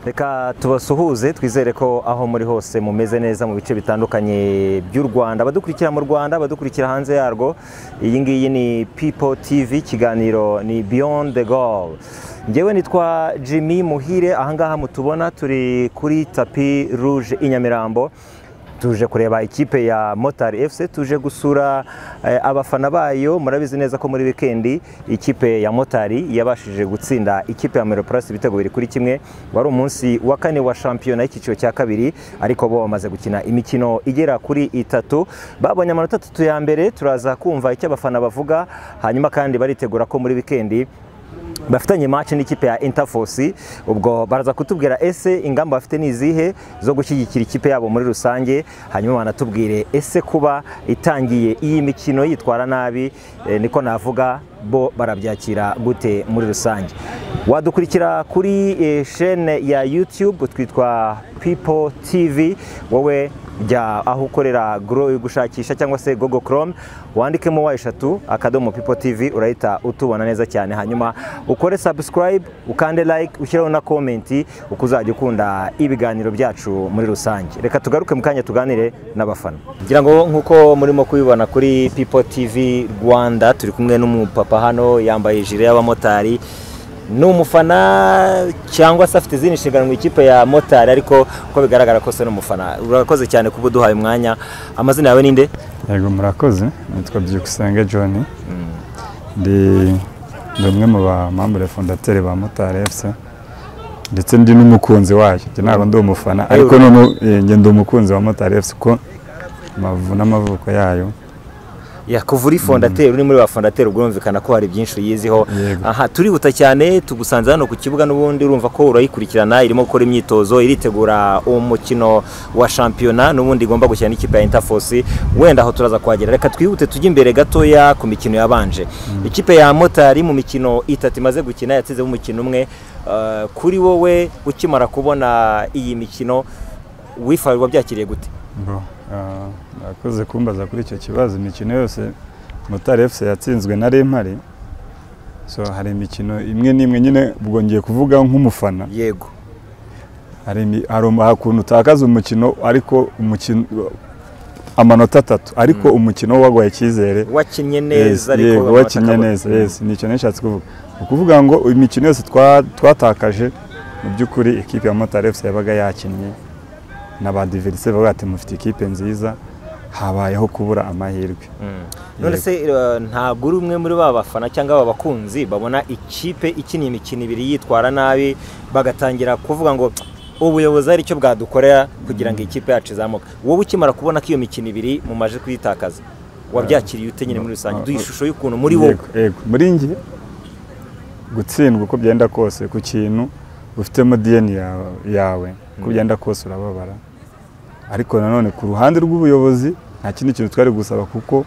reka tubasuhuze twizere ko aho muri hose mumeze neza mu bice bitandukanye by'u rwanda abadukurikira mu rwanda abadukurikira hanze yarwo iyi ngiyi ni pipo tivi ikiganiro ni beyond the goal ngewe nitwa jimmy muhire ahangaha mutubona turi kuri tapi ruje i nyamirambo tuje kureba ikipe ya motari efuse tuje gusura abafana bayo murabizi neza ko muri wikendi ikipe ya motari yabashije gutsinda ikipe ya meroparasi ibitego biri kuri kimwe wari umunsi wa kane wa shampiyona y'icyiciro cya kabiri ariko bo bamaze gukina imikino igera kuri itatu babonye amanota atatu ya mbere turaza kumva icyo abafana bavuga hanyuma kandi baritegura ko muri wikendi bafitanye match n'ikipe ya Interforce ubwo baraza kutubwira ese ingamba bafite ni izihe zo gushyigikira ikipe yabo muri rusange hanyuma banatubwire ese kuba itangiye iyi mikino yitwara nabi eh, niko navuga bo barabyakira gute muri rusange wadukurikira kuri eh, chaîne ya YouTube twitwa People TV wowe jya aho ukorera goro yo gushakisha cyangwa se gogo Chrome wandikemo wa eshatu akadomo People TV urahita utubona neza cyane hanyuma ukore subscribe ukande like ushyireho na comment uko uzajya ukunda ibiganiro byacu muri rusange reka tugaruke mu kanya tuganire n'abafana ngira ngo nk'uko murimo kubibona kuri People TV Rwanda turi kumwe n'umupapa hano yambaye ijire y'abamotari ni umufana cyangwa se afite izindi nshingano mu ikipe ya motari ariko uko bigaragara kose ni umufana urakoze cyane kuba uduhaye umwanya amazina yawe ni nde yego murakoze nitwa byukusenge john ndi ndi umwe mu bamambure fondateri ba motari efuse ndetse ndi n'umukunzi wayo njye ntabwo ndi umufana ariko noneho njye ndi umukunzi wa motari efuse kuko amavu n'amavuko yayo yakuvura ifondateri uri muri ba fondateri ubwo urumvikana ko hari byinshi uyiziho aha turihuta cyane tugusanze hano ku kibuga n'ubundi urumva ko urayikurikirana irimo gukora imyitozo iritegura umukino wa shampiyona n'ubundi igomba gushyira n'ikipe ya interforce wenda aho turaza kuhagera reka twihute tujye imbere gatoya ku mikino yabanje ikipe ya motari mu mikino itatu imaze gukina yatsizemo umukino umwe kuri wowe ukimara kubona iyi mikino wifarirwa byakiriye gute murakoze kumbaza kuri icyo kibazo imikino yose motari efuse yatsinzwe na remare so hari imikino imwe n'imwe nyine ubwo ngiye kuvuga nk'umufana yego hari ukuntu utakaza umukino ariko umukino amanota atatu ariko umukino waguhaye icyizere wakinnye neza yego wakinnye neza yesi ni icyo nishatse kuvuga ni ukuvuga ngo imikino yose twatakaje mu by'ukuri ikipe ya motari efuse yabaga yakinnye n'abadiverise bavuga ati mufite ikipe nziza habayeho kubura amahirwe none se ntabwo uri umwe muri ba bafana cyangwa aba bakunzi babona ikipe ikina imikino ibiri yitwara nabi bagatangira kuvuga ngo ubuyobozi ari cyo bwadukorera kugira ngo ikipe yacu izamuke wowe ukimara kubona ko iyo mikino ibiri mumaje kuyitakaza wabyakiriye ute nyine muri rusange duhe ishusho y'ukuntu muri wowe muri nge gutsindwa uko byenda kose ku kintu ufitemo diyeni yawe uko byenda kose urababara ariko nanone ku ruhande rw'ubuyobozi nta kindi kintu twari gusaba kuko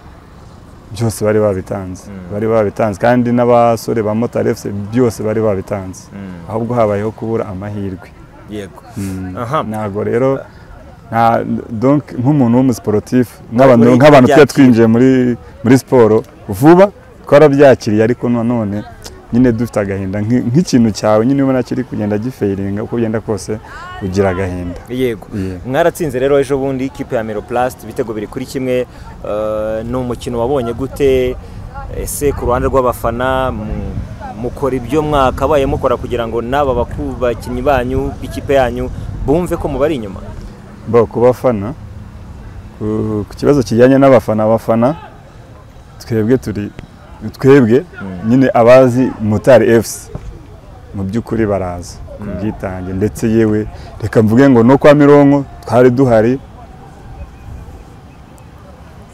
byose bari babitanze bari babitanze kandi n'abasore ba motari efuse byose bari babitanze ahubwo habayeho kubura amahirwe yego ntabwo rero nk'umuntu w'umusiporutifu nk'abantu tuba twinjiye muri siporo vuba twarabyakiriye ariko nanone nyine dufite agahinda nk'ikintu cyawe nyine ubona kiri kugenda gifeiringa uko ugenda kose ugira agahinda yego mwaratsinze rero ejo bundi ikipe ya meroplast ibitego biri kuri kimwe ni umukino wabonye gute ese ku ruhande rw'abafana mukora ibyo mwakabaye mukora kugira ngo n'aba bakinnyi banyu b'ikipe yanyu bumve ko mubari inyuma bo ku bafana ku kibazo kijyanye n'abafana abafana twebwe turi twebwe nyine abazi motari efuse mu by'ukuri baraza ku bwitange ndetse yewe reka mvuge ngo no kwa mironko twari duhari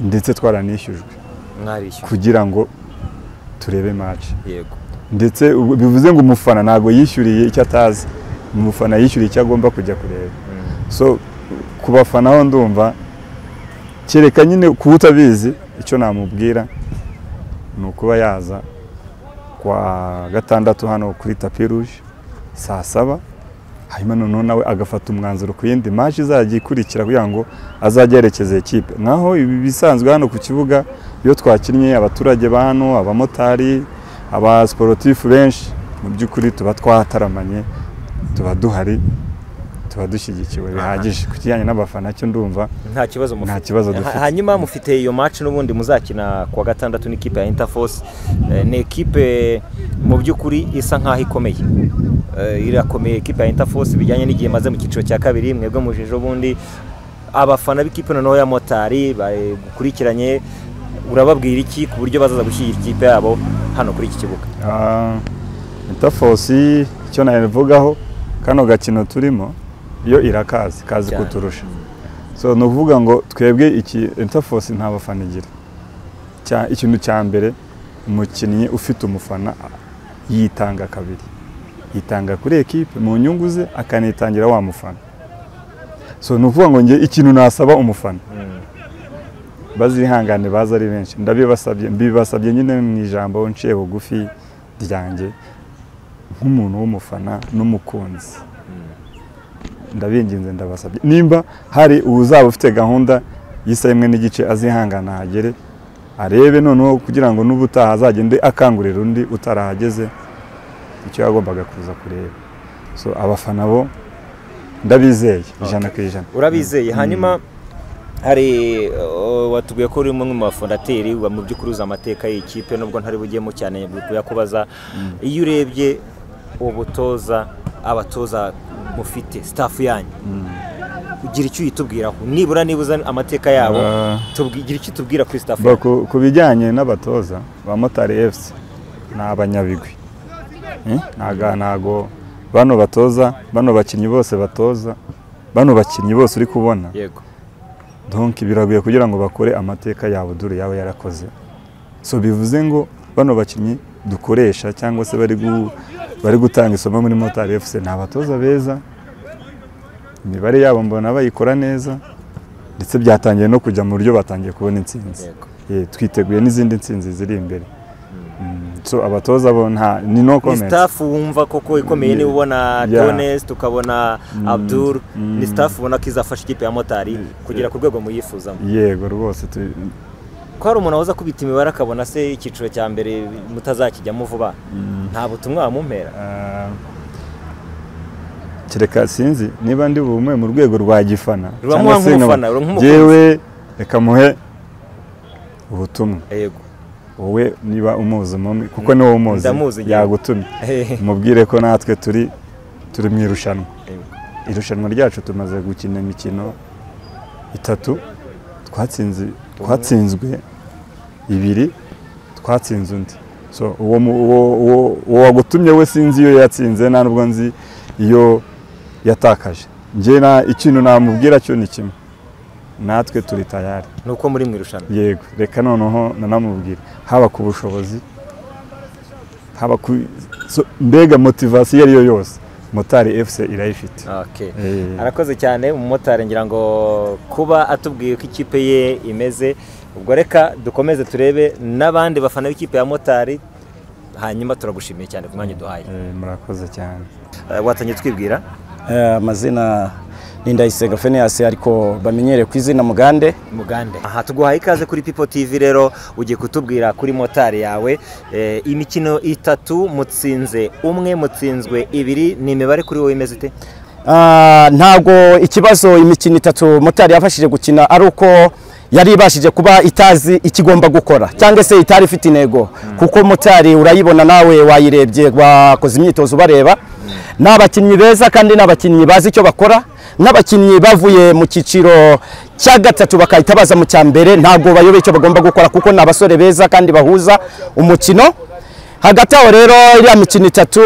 ndetse twaranishyujwe kugira ngo turebe maci ndetse bivuze ngo umufana ntabwo yishyuriye icyo atazi umufana yishyuriye icyo agomba kujya kureba so ku bafana ho ndumva kereka nyine kuba utabizi icyo namubwira ni ukuba yaza kwa gatandatu hano kuri tapi ruje saa saba hanyuma noneho nawe agafata umwanzuro ku yindi maji izajya ikurikira kugira ngo azajye yerekeza ekipe nkaho ibi bisanzwe hano ku kibuga iyo twakinnye abaturage ba hano abamotari abasiporutifu benshi mu by'ukuri tuba twataramanye tuba duhari tuba dushyigikiwe bihagije ku kijyanye n'abafana cyo ndumva nta kibazo mufite nta kibazo dufite hanyuma mufite iyo match n'ubundi muzakina kuwa gatandatu n'ikipe ya interforce ni ekipe mu by'ukuri isa nk'aho ikomeye irakomeye ekipe ya interforce bijyanye n'igihe imaze mu cyiciro cya kabiri mwebwe mujije ubundi abafana b'ikipe noneho ya motari bakurikiranye urababwira iki ku buryo bazaza gushyira ikipe yabo hano kuri iki kibuga interforce icyo nabivugaho kano gakino turimo yo irakazi kazi kuturusha so ni ukuvuga ngo twebwe iki interforce nta bafana igira ikintu cya mbere umukinnyi ufite umufana yitanga kabiri yitanga kuri ekipe mu nyungu ze akanitangira wa mufana so ni ukuvuga ngo njye ikintu nasaba umufana bazihangane baza ari benshi ndabibasabye mbibasabye nyine mu ijambo nciye bugufi ryanjye nk'umuntu w'umufana n'umukunzi ndabinginze ndabasabye nimba hari uzaba ufite gahunda y'isa imwe n'igice azihangana ahagere arebe noneho kugira ngo n'ubutaha azagende akangurira undi utarahageze icyo yagombaga kuza kureba so abafana bo ndabizeye ijana ku ijana urabizeye hanyuma hari watubwiye ko uri umwe mu bafondateri mu by'ukuri uzi amateka y'ikipe nubwo ntari bugemo cyane kuyakubaza iyo urebye ubutoza abatoza mufite sitafu yanyu ugira icyo uyitubwiraho nibura niba uzi amateka yabo tugira icyo utubwira kuri sitafu ku bijyanye n'abatoza abamotari efusi ni abanyabigwi ntago bano batoza bano bakinnyi bose batoza bano bakinnyi bose uri kubona yego donki biragoye kugira ngo bakore amateka yabo dore yaba yarakoze so bivuze ngo bano bakinnyi dukoresha cyangwa se bari gutanga isomo muri motari efuse ni abatoza beza imibare yabo mbona bayikora neza ndetse byatangiye no kujya mu buryo batangiye kubona intsinzi twiteguye n'izindi ntsinzi ziri imbere so abatoza bo nta ni no comment ni staff wumva koko ikomeye ni ubona Jones tukabona Abdul ni staff ubona ko izafasha ikipe ya motari kugera ku rwego muyifuza yego rwose ko hari umuntu waza kubita imibare akabona se icyiciro cya mbere mutazakijyamo vuba nta butumwa wamumpera kereka sinzi niba ndi bumuhe mu rwego rwa gifana cyangwa se ngewe reka muhe ubutumwa yego wowe niba umuzi umwe kuko niwe umuzi yagutumye umubwire ko natwe turi turi mu irushanwa irushanwa ryacu tumaze gukina imikino itatu twatsinzwe ibiri twatsinze undi uwo wagutumye we sinzi iyo yatsinze nta nubwo nzi iyo yatakaje ikintu namubwira cyo ni kimwe natwe turi tayari ni uko muri mu irushanwa yego reka noneho nanamubwira haba ku bushobozi haba ku mbega motivasiyo iyo ari yo yose motari efuse irayifite arakoze cyane umumotari ngira ngo kuba atubwiye ko ikipe ye imeze ubwo reka dukomeze turebe n'abandi bafana b'ikipe ya motari hanyuma turagushimiye cyane ku mwanya duhaye murakoze cyane watangiye twibwira amazina n'indayisenga feneyasi ariko bamenyere ku izina mugande mugande aha tuguhaye ikaze kuri pipo tivi rero ugiye kutubwira kuri motari yawe imikino itatu mutsinze umwe mutsinzwe ibiri ni imibare kuri wowe imeze ite ntabwo ikibazo imikino itatu motari yafashije gukina ari uko yari ibashije kuba itazi ikigomba gukora cyangwa se itari ifite intego kuko motari urayibona nawe wayirebye bakoze imyitozo ubareba ni abakinnyi beza kandi ni abakinnyi bazi icyo bakora n'abakinnyi bavuye mu cyiciro cya gatatu bakahita baza mu cya mbere ntabwo bayoboye icyo bagomba gukora kuko ni abasore beza kandi bahuza umukino hagati aho rero iriya mikino itatu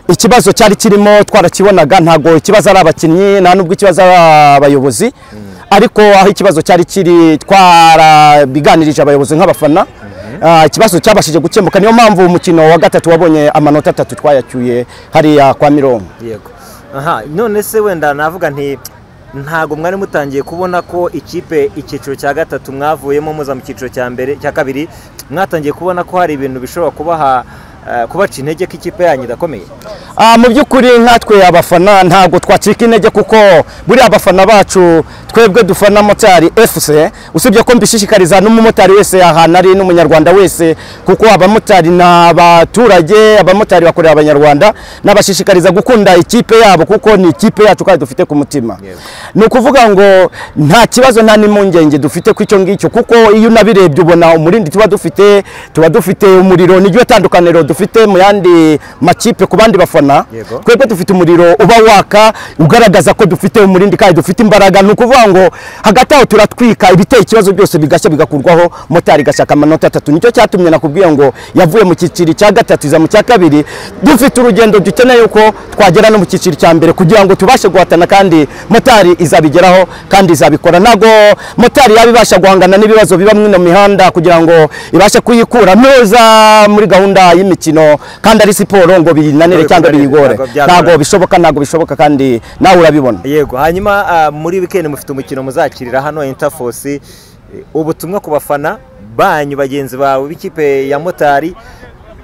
ikibazo cyari kirimo twarakibonaga ntabwo ikibazo ari abakinnyi nta n'ubwo ikibazo ari abayobozi ariko aho ikibazo cyari kiri twarabiganirije abayobozi nk'abafana ikibazo cyabashije gukemuka niyo mpamvu umukino wa gatatu wabonye amanota atatu twayacyuye hariya kwa mirongo aha none se wenda navuga nti ntabwo mwari mutangiye kubona ko ikipe icyiciro cya gatatu mwavuyemo muza mu cyiciro cya mbere cya kabiri mwatangiye kubona ko hari ibintu bishobora kubaha kubaca intege ko ikipe yanyu idakomeye Ah, mu by'ukuri nkatwe abafana ntabwo twacika intege kuko buriya abafana bacu twebwe dufana motari FC usibye ko mbishishikariza n'umumotari wese ahantu ari n'umunyarwanda wese kuko abamotari ni abaturage abamotari bakorera abanyarwanda nabashishikariza gukunda ikipe yabo kuko ni ikipe yacu kandi dufite ku mutima ni ukuvuga ngo nta kibazo nta n'impungenge dufite ku icyo ngicyo kuko iyo unabirebye ubona umurindi tuba dufite tuba dufite umuriro n'iryo tandukaniro dufite mu yandi makipe ku bandi bafana abafana twebwe dufite umuriro uba waka ugaragaza ko dufite umurindi kandi dufite imbaraga ni ukuvuga ngo hagati aho turatwika ibiteye ikibazo byose bigashya bigakurwaho motari igashaka amanota atatu nicyo cyatumye nakubwiye ngo yavuye mu cyiciro cya gatatu iza mu cya kabiri dufite urugendo dukeneye ko twagera no mu cyiciro cya mbere kugira ngo tubashe guhatana kandi motari izabigeraho kandi izabikora ntabwo motari yaba ibasha guhangana n'ibibazo biba mu ino mihanda kugira ngo ibashe kuyikura neza muri gahunda y'imikino kandi ari siporo ngo binanire cyangwa biyigore ntabwo bishoboka ntabwo bishoboka kandi nawe urabibona yego hanyuma ah, muri weekend mufite umukino muzakirira hano interforce Eh, ubutumwa ku bafana banyu bagenzi bawe b'ikipe ya motari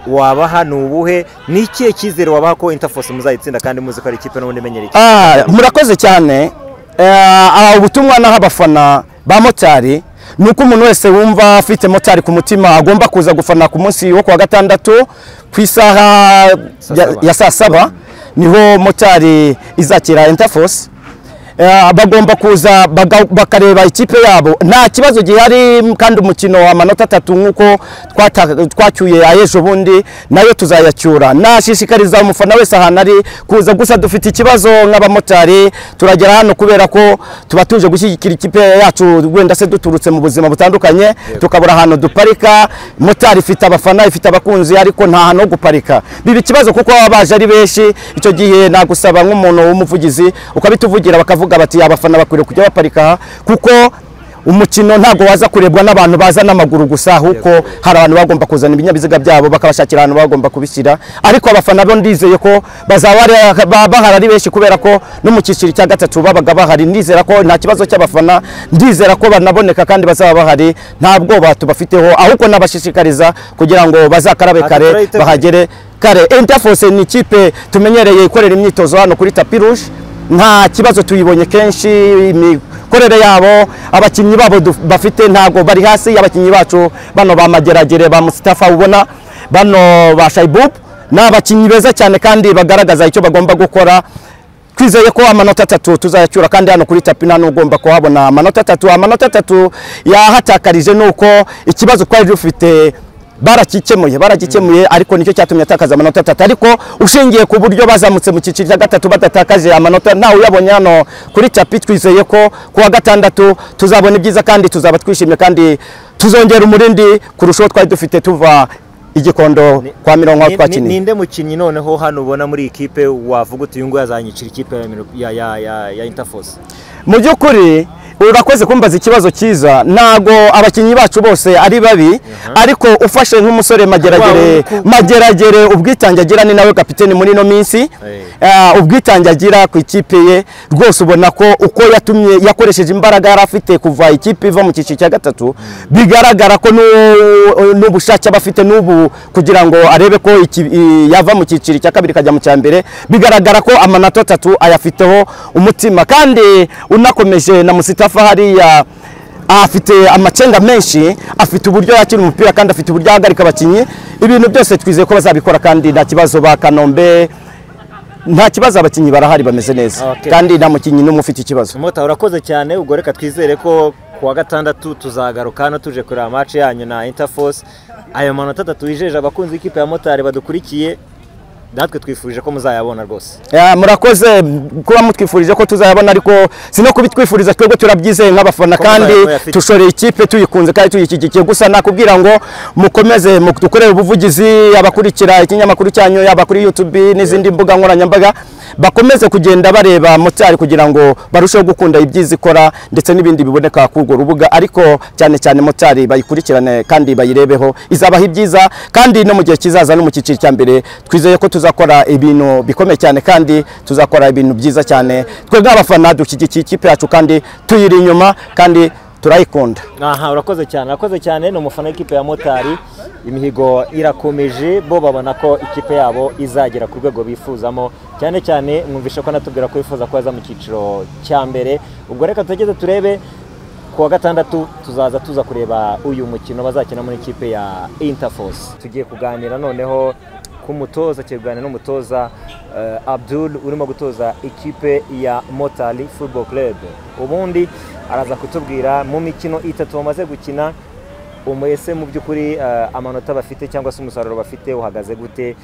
wabaha ni ubuhe ni ikihe cyizere wabaha ko interforce muzayitsinda kandi muzi ko ari ikipe n'ubundi imenyereye ikipe? Ah, murakoze cyane Eh, ubutumwa naho abafana ba motari ni uko umuntu wese wumva afite motari ku mutima agomba kuza gufana ku munsi wo ku wa gatandatu ku isaha ya- ya saa saba niho motari izakira interforce Eh, bagomba kuza baga- bakareba ikipe yabo nta kibazo gihari kandi umukino amanota atatu nk'uko twata- twacyuye ayejo bundi nayo tuzayacyura nashishikariza umufana wese ahantu ari kuza gusa dufite ikibazo nk'abamotari turagera hano kubera ko tuba tuje gushyigikira ikipe yacu wenda se duturutse mu buzima butandukanye tukabura ahantu duparika motari ifite abafana ifite abakunzi ariko nta hantu ho guparika biba ikibazo kuko baba baje ari benshi icyo gihe nagusaba nk'umuntu w'umuvugizi ukabituvugira bakavuga bati abafana bakwiriye kujya baparika aha kuko umukino ntabwo waza kurebwa n'abantu baza n'amaguru gusa ahubwo hari abantu bagomba kuzana ibinyabiziga byabo bakabashakira ahantu bagomba kubishyira ariko abafana bo ndizeye ko bazaba ari- ba- bahari ari benshi kubera ko no mu cyiciro cya gatatu babaga bahari ndizera ko nta kibazo cy'abafana ndizera ko banaboneka kandi bazaba bahari nta bwoba tubafiteho ahubwo nabashishikariza kugira ngo bazakarabe Ati, kare turayiteguye. bahagere kare interforce ni ikipe tumenyereye ikorera imyitozo hano kuri tapi rouge nta kibazo tuyibonye kenshi imikorere yabo abakinnyi babo du- bafite ntabwo bari hasi abakinnyi bacu bano ba mageragere ba mustafa ubona bano ba shaibub ni abakinnyi beza cyane kandi bagaragaza icyo bagomba gukora twizeye ko amanota atatu tuzayacyura kandi hano kuri tapi nta n'ugomba kuhabona amanota atatu amanota atatu yahatakarije ni uko ikibazo twari dufite baragikemuye baragikemuye ariko nicyo cyatumye atakaza amanota atatu ariko ushingiye ku buryo bazamutse mu cyiciro cya gatatu badatakaje amanota nawe uyabonye hano kuri tapi twizeye ko ku wa gatandatu tuzabona ibyiza kandi tuzaba twishimye kandi tuzongera umurindi kurushaho twari dufite tuva igikondo kwa mirongo Ni- ni- twakiniye ninde mukinnyi noneho hano ubona muri iyi kipe wavuga uti uyu nguyu azanyicira ikipe ya Miro- ya- ya- ya- ya interforce mu by'ukuri urakoze kumbaza ikibazo cyiza ntago abakinnyi bacu bose ari babi ariko ufashe nk'umusore mageragere Wow, ku- mageragere ubwitange agira ni nawe kapiteni muri ino minsi Ah, ubwitange agira ku ikipe ye rwose ubona ko uko yatumye yakoresheje imbaraga yari afite kuva ikipe iva mu cyiciro cya gatatu bigaragara ko n'u- n'ubushake aba afite n'ubu kugira ngo arebe ko iki- i- yava mu cyiciro cya kabiri ikajya mu cya mbere bigaragara ko amanota atatu ayafiteho umutima kandi unakomeje na musitafa hariya afite amacenga menshi afite uburyo yakira umupira kandi afite uburyo ahagarika abakinnyi ibintu byose twizeye ko bazabikora kandi nta kibazo ba kanombe nta kibazo abakinnyi barahari bameze neza Okay. kandi nta mukinnyi n'umwe ufite ikibazo mota urakoze cyane ubwo reka twizere ko ku wa gatandatu tuzagaruka hano tuje kureba match yanyu na interforce ayo manota atatu wijeje abakunzi b'ikipe ya motari badukurikiye natwe twifuje ko muzayabona rwose Ya, murakoze m- kuba mutwifurije ko tuzayabona ariko si no kubitwifuriza twebwe turabyizeye nk'abafana Ko kandi muzayabona afite. dushoreye ikipe tuyikunze kandi tuyishyigikiye gusa nakubwira ngo mukomeze mu- dukorere ubuvugizi abakurikira ikinyamakuru cyanyu yaba kuri YouTube n'izindi mbuga nkoranyambaga bakomeze kugenda bareba motari kugira ngo barusheho gukunda ibyiza ikora ndetse n'ibindi biboneka kuri urwo rubuga ariko cyane cyane motari bayikurikirane kandi bayirebeho izabaha ibyiza kandi no mu gihe kizaza no mu cyiciro cya mbere twizeye ko tuzakora ibintu bikomeye cyane kandi tuzakora ibintu byiza cyane twebwe abafana dushyigikiye ikipe yacu kandi tuyiri inyuma kandi turayikunda aha urakoze cyane urakoze cyane ni umufana w'ikipe ya motari imihigo irakomeje bo babona ko ikipe yabo izagera ku rwego bifuzamo cyane cyane mwumvishe ko anatubwira ko bifuza ko yaza mu cyiciro cya mbere ubwo reka tugeze turebe ku wa gatandatu tuzaza tuza kureba uyu mukino bazakina muri ikipe ya interforce tugiye kuganira noneho ku mutoza tugiye kuganira n'umutoza abdul urimo gutoza ikipe ya motari football club ubundi araza kutubwira mu mikino itatu bamaze gukina umwese mu by'ukuri amanota bafite cyangwa se umusaruro bafite uhagaze gute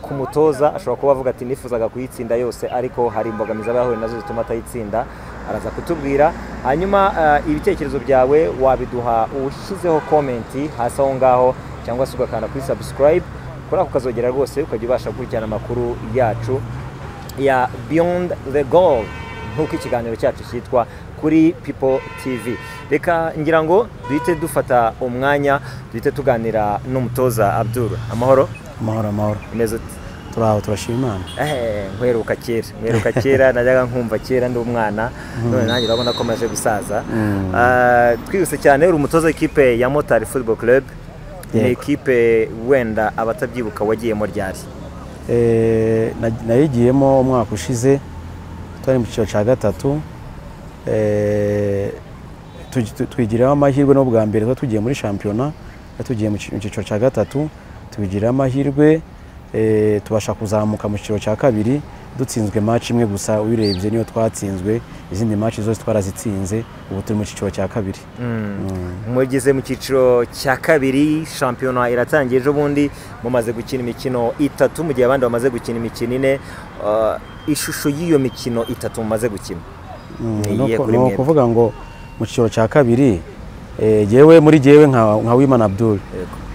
ku mutoza ashobora kuba avuga ati nifuzaga kuyitsinda yose ariko hari imbogamizi aba yahuye nazo zituma atayitsinda araza kutubwira hanyuma ibitekerezo byawe wabiduha ushyizeho komenti hasi aho ngaho cyangwa se ugakanda kuri sabusikarayibe kuri ako kazogera rwose ukajya ubasha gukurikirana amakuru yacu ya biyondi the goal nk'uko ikiganiro cyacu cyitwa kuri pipo tivi reka ngira ngo duhite dufata umwanya duhite tuganira n'umutoza abdul amahoro amahoro amahoro umeze uti turaho turashima imana nkweruka kera nkweruka kera najyaga nkumva kera ndi umwana none nanjye urabona ko amaze gusaza twihuse cyane uri umutoza w'ikipe ya motari football club ni ikipe wenda abatabyibuka wagiyemo ryari nayigiyemo umwaka ushize twari mu cyiciro cya gatatu twigiriraho amahirwe no bwa mbere tuba tugiye muri shampiyona tugiye mu cyiciro cya gatatu tubigiriraho amahirwe tubasha kuzamuka mu cyiciro cya kabiri dutsinzwe maci imwe gusa uyirebye niyo twatsinzwe izindi maci zose twarazitsinze ubu turi mu cyiciro cya kabiri mugeze mu cyiciro cya kabiri shampiyona iratangiye ejo bundi mumaze gukina imikino itatu mu gihe abandi bamaze gukina imikino ine ishusho y'iyo mikino itatu mumaze gukina ni ukuvuga ngo mu cyiciro cya kabiri yewe muri yewe nka wimana abdul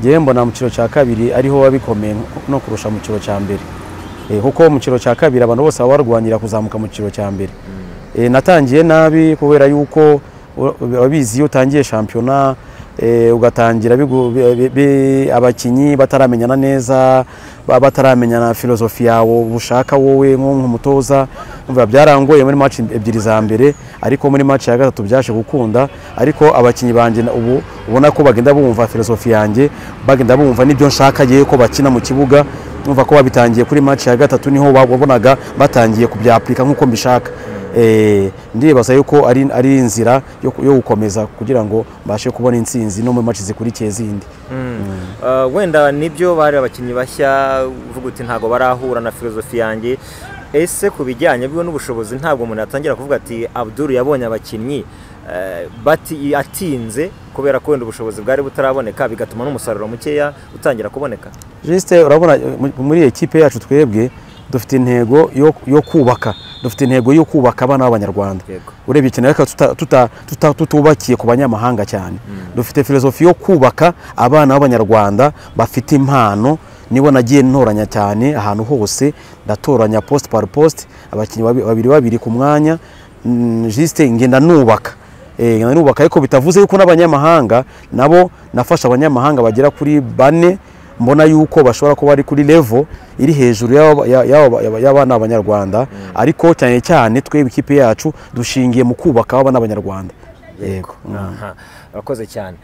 yewe mbona mu cyiciro cya kabiri ariho wabikomeye no kurusha mu cyiciro cya mbere kuko mu cyiciro cya kabiri abantu bose baba barwanira kuzamuka mu cyiciro cya mbere natangiye nabi kubera yuko abizi iyo utangiye shampiyona ugatangira abakinnyi bataramenyana neza bataramenyana filozofi yawe ushaka wowe nk'umutoza byarangoye muri maci ebyiri za mbere ariko muri maci ya gatatu byaje gukunda ariko abakinnyi banjye ubu ubona ko bagenda bumva filozofi yanjye bagenda bumva n'ibyo nshaka yewe ko bakina mu kibuga numva ko babitangiye kuri maci ya gatatu niho wabonaga batangiye kubyapurika nk'uko mbishaka ndibaza yuko ari inzira yo gukomeza kugira ngo mbashe kubona insinzi no mu maci zikurikiye zindi wenda nibyo bari abakinnyi bashya uvuga uti ntabwo barahura na filozofi yanjye ese ku bijyanye n'ubushobozi ntabwo umuntu yatangira kuvuga ati abdul yabonye abakinnyi atinze kubera ko wenda ubushobozi bwari butaraboneka bigatuma n'umusaruro mukeya utangira kuboneka jisite urabona muri iyi kipe yacu twebwe dufite intego yo kubaka dufite intego yo kubaka abana b'abanyarwanda urebye cyane ariko tutubakiye ku banyamahanga cyane dufite filozofi yo kubaka abana b'abanyarwanda bafite impano nibo nagiye ntoranya cyane ahantu hose ndatoranya posite pari posite abakinnyi babiri babiri ku mwanya jisite ngenda nubaka ngenda nubaka ariko bitavuze yuko n'abanyamahanga nabo nafasha abanyamahanga bagera kuri bane mbona yuko bashobora kuba ari kuri levo iri hejuru y'abana b'abanyarwanda ariko cyane cyane twebwe ikipe yacu dushingiye mu kubaka abana b'abanyarwanda yego urakoze cyane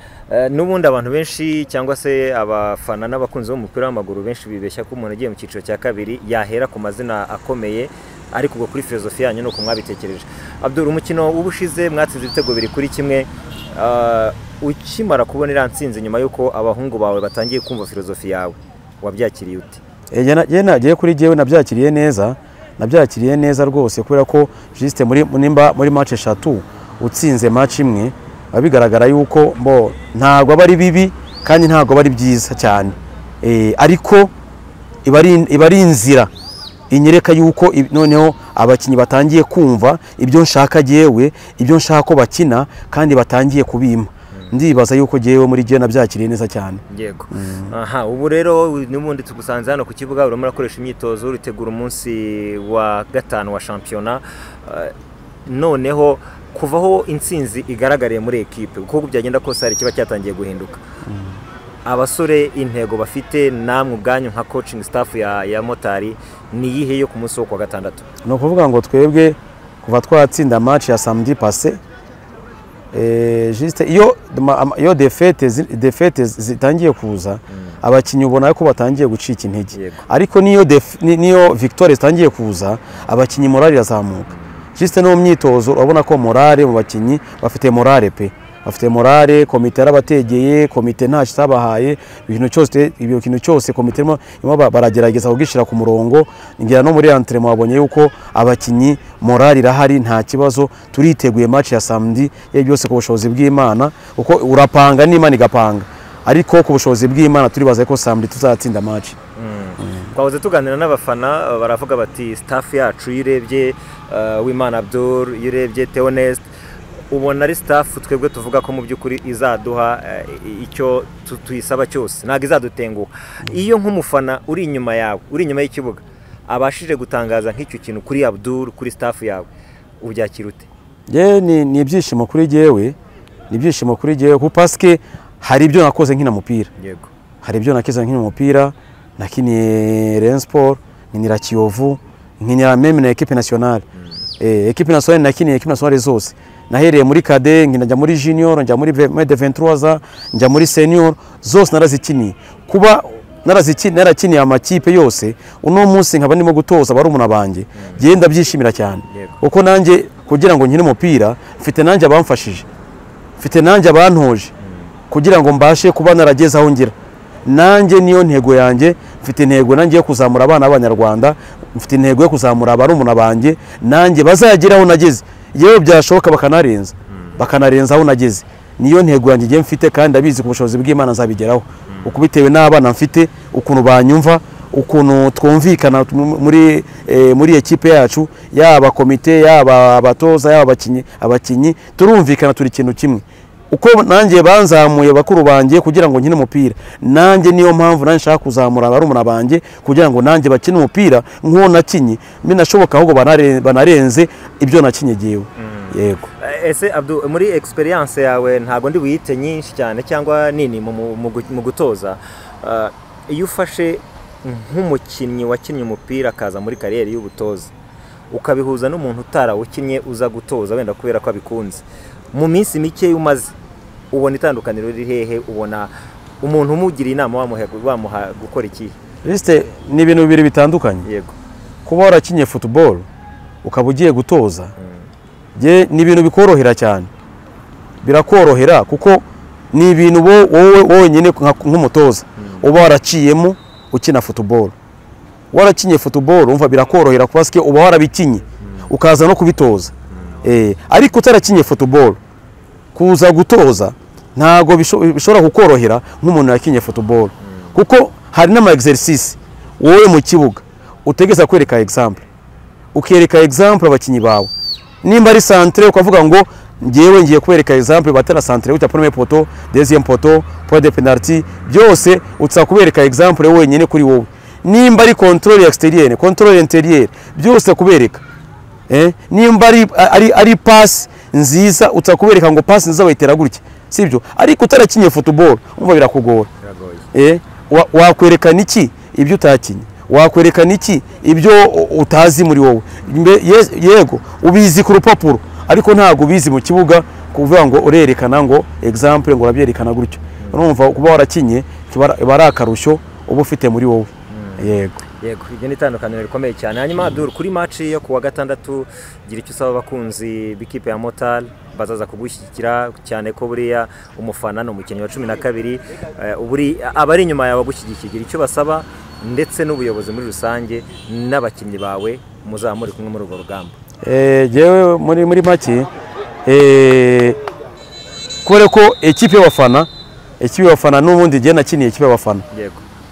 n'ubundi abantu benshi cyangwa se abafana n'abakunzi b'umupira w'amaguru benshi bibeshya ko umuntu agiye mu cyiciro cya kabiri yahera ku mazina akomeye ariko ubwo kuri filozofi yanyu ni uko mwabitekereje abdura umukino w'ubushize mwatsinze ibitego biri kuri kimwe ukimara kubona iriya nsinzi nyuma y'uko abahungu bawe batangiye kumva filozofi yawe wabyakiriye uti nagiye kuri gewe nabyakiriye neza nabyakiriye neza rwose kubera ko jisite nimba muri maci eshatu utsinze maci imwe biba bigaragara yuko mbo ntabwo aba ari bibi kandi ntabwo aba ari byiza cyane ariko iba ari inzira inyereka yuko noneho abakinnyi batangiye kumva ibyo nshaka yewe ibyo nshaka ko bakina kandi batangiye kubima ndibaza yuko ngewe muri gihe nabyakiriye neza cyane yego aha ubu rero n'ubundi tugusanze hano ku kibuga urimo urakoresha imyitozo uritegura umunsi wa gatanu wa shampiyona noneho kuvaho intsinzi igaragariye muri ekipe kuko byagenda kose hari ikiba cyatangiye guhinduka abasore intego bafite namwe ubwanyu nka coaching staff ya motari ni iyihe yo ku munsi wo kuwa gatandatu ni ukuvuga ngo twebwe kuva twatsinda match ya samedi pase jisite iyo defete zitangiye kuza abakinnyi ubona ko batangiye gucika intege ariko n'iyo victoire zitangiye kuza abakinnyi morale irazamuka jisite no mu myitozo urabona ko morale mu bakinnyi bafite morale pe bafite morale komite yarabategeye komite ntacyo itabahaye ibintu cyose ibyo kintu cyose komite irimo baragerageza kugishyira ku murongo ngera no muri antremo wabonye yuko abakinnyi morale irahari nta kibazo turiteguye match ya samedi ye byose ku bushobozi bw'Imana uko urapanga n'Imana igapanga ariko ku bushobozi bw'Imana turibaza ko samedi tuzatsinda match twahoze tuganira n'abafana baravuga bati staff yacu yirebye w'Imana Abdul yirebye Theoneste ubona ari sitafu twebwe tuvuga ko mu by'ukuri izaduha icyo tuyisaba cyose ntabwo izadutenguha iyo nk'umufana uri inyuma yawe uri inyuma y'ikibuga abashije gutangaza nk'icyo kintu kuri abduru kuri sitafu yawe ubyakira ute ni ibyishimo kuri gewe ni ibyishimo kuri gewe kuko pasike hari ibyo nakoze nkina mupira hari ibyo nakize nkina mupira nakiniye reyini siporo nkinira kiyovu nkinira meme na ekipi nasiyonari ekipi nasiyonari nakiniye ekipi nasiyonari zose nahereye muri kade njya muri junior njya muri mede ventuwaza njya muri senior zose narazikiniye kuba narakiniye amakipe yose uno munsi nkaba ndimo gutoza barumuna banjye ngenda byishimira cyane kuko nanjye kugira ngo nkine umupira mfite nanjye abamfashije mfite nanjye abantoje kugira ngo mbashe kuba narageze aho ngira nanjye niyo ntego yanjye mfite intego nanjye yo kuzamura abana b'abanyarwanda mfite intego yo kuzamura barumuna banjye nanjye bazagera aho nageze yewe byashoboka bakanarenza bakanarenza aho nageze niyo ntego yanjye igihe mfite kandi abizi ku bushobozi bw'imana nzabigeraho uko bitewe n'abana mfite ukuntu banyumva ukuntu twumvikana muri muri ekipe yacu yaba komite yaba abatoza yaba abakinnyi abakinnyi turumvikana turi ikintu kimwe uko nanjye banzamuye bakuru banjye kugira ngo nkine umupira nanjye niyo mpamvu nanjye nshaka kuzamura barumuna banjye kugira ngo nanjye bakine umupira nk'uwo nakinye binashoboka ahubwo banarenze ibyo nakinye ngewe yego ese muri egisperiyanse yawe ntabwo ndi buyite nyinshi cyane cyangwa nini mu gutoza iyo ufashe nk'umukinnyi wakinnye umupira akaza muri kariyeri y'ubutoza ukabihuza n'umuntu utarawukinnye uza gutoza wenda kubera ko abikunze mu minsi mike umaze ubona itandukaniro riri hehe ubona umuntu umugira inama wamuha gukora iki lisite ni ibintu bibiri bitandukanye yego kuba warakinye futuboro ukaba ugiye gutoza ni ibintu bikorohera cyane birakorohera kuko ni ibintu wowe wonyine nk'umutoza uba waraciyemo ukina futuboro warakinye futuboro wumva birakorohera kuba uba warabikinye ukaza no kubitoza ariko utarakinye futuboro kuza gutoza ntabwo bishobora kukorohera nk'umuntu yakinye futuboro kuko hari n'ama egiserisisi wowe mu kibuga utegeza kwereka egisampure ukereka egisampure abakinnyi bawe nimba ari santire ukavuga ngo ngewe ngiye kubereka egisampure batera santire wita porome poto deziyemu poto poro de penaliti byose utsa kubereka egisampure wenyine kuri wowe nimba ari kontorori ekisiteriyeri kontorori interiyeri byose kubereka nimba ari pasi nziza utsa kubereka ngo pasi nziza bayitera gutya sibyo ariko utarakinye futuboro wumva birakugora wakwerekana iki ibyo utakinye wakwerekana iki ibyo utazi muri wowe yego ubizi ku rupapuro ariko ntabwo ubizi mu kibuga kuvuga ngo urerekana ngo egisampure ngo urabyerekana gutyo urumva kuba warakinye kiba ari akarushyo uba ufite muri wowe yego yego iryo ni itandukaniro rikomeye cyane hanyuma dore kuri maci yo kuwa gatandatu gira icyo usaba abakunzi b'ikipe ya motari bazaza kugushyigikira cyane ko buriya umufana ni umukinnyi wa cumi na kabiri abari inyuma yawe bagushyigikiye gira icyo basaba ndetse n'ubuyobozi muri rusange n'abakinnyi bawe muzaba muri kumwe muri urwo rugamba yewe muri make kubera ko ekipe y'abafana ekipe y'abafana n'ubundi igihe nakiniye ekipe y'abafana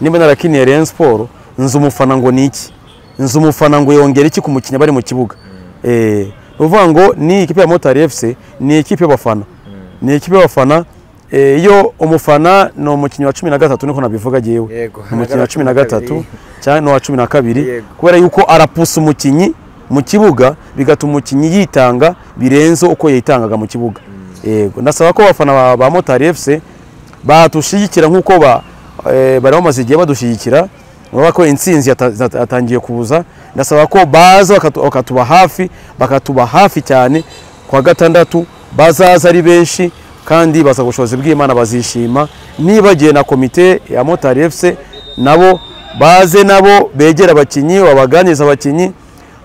nimba narakiniye reyini siporo nzi umufana ngo ni iki nzi umufana ngo yongere iki ku mukinnyi bari mu kibuga ni ukuvuga ngo ni ikipe ya motari efuse ni ikipe y'abafana ni ikipe y'abafana iyo umufana ni umukinnyi wa cumi na gatatu niko nabivuga agiyewe umukinnyi wa cumi na gatatu cyangwa n'uwa cumi na kabiri kubera yuko arapusa umukinnyi mu kibuga bigatuma umukinnyi yitanga birenze uko yitangaga mu kibuga yego ndasaba ko abafana ba motari efuse badushyigikira nk'uko bari bamaze igihe badushyigikira urabona ko insinzi yatangiye kuza ndasaba ko baza bakatuba hafi bakatuba hafi cyane ku wa gatandatu bazaza ari benshi kandi baza ubushobozi bw'imana bazishima nibagiwe na komite ya motari efuse nabo baze nabo begera abakinnyi babaganiriza abakinnyi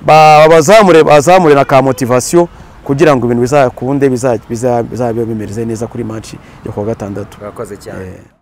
bazamure bazamure na ka motivasiyo kugira ngo ibintu bizakunde bizabe bimeze neza kuri manshi yo kuwa gatandatu murakoze cyane